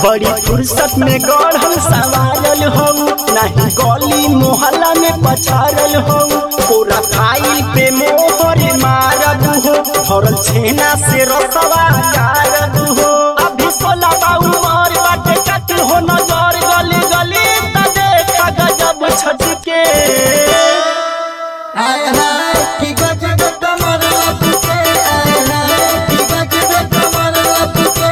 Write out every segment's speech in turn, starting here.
बड़ी फुर्सत में गढ़ल सवारल हो नहीं गली मोहल्ला में पछारल हो पूरा फाइल पे मोहर मारद हो भरल छेना से रसवा कारद हो अभी सोला बाऊ मार बाटे कट हो नजर गली गली त देखा गजब छटके आय हाय की गजब कमर लपके आय हाय की गजब कमर लपके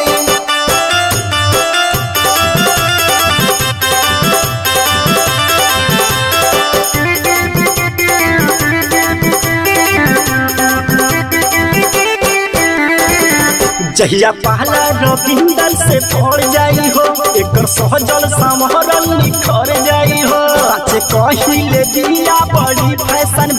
जहिया पहला रविंदर से पड़ जाई हो एकर सहजल समहरल निखर जाई हो सच कहिले दिया बड़ी फैशन